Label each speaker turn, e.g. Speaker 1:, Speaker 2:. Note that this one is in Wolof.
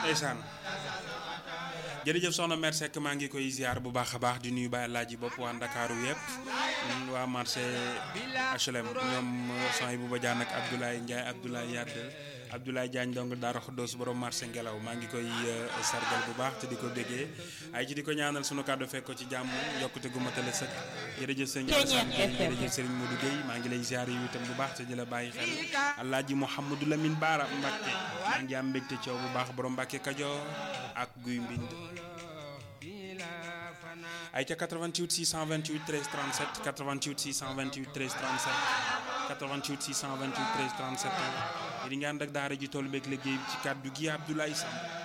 Speaker 1: ndeysaan jërëjëf soxna Mère Seck maa ngi koy ziar bu baax a baax di nuyu Baye Laaji bopp waa Ndakaaru yëpp waa marché HLM ñoom son bu Badiane ak Abdoulaye Ndiaye Abdoulaye Yadd Abdoulaye Diagne donc Daara Xuddoos borom marché ngelaw maa ngi koy sargal bu baax te di ko déggee ay ci di ko ñaanal sunu kàddu fekk ko ci jàmm yokkute gu matale sëkk jërëjëf sëñ Alassane Gueye jërëjëf sëriñ Modou Gueye maa ngi lay ziar yi itam bu baax te di la bàyyi xel Alaaji Mouhamadou Lamine Baara Mbacke maa ngi am mbégte coow bu baax borom Mbacke Kajoor ak guy mbind ay ca 88 628 13 37 88 628 13 37 88 628 13 37 di nga ànd ak daara ji toll beeg liggéey ci kàddu gi Abdoulaye Samb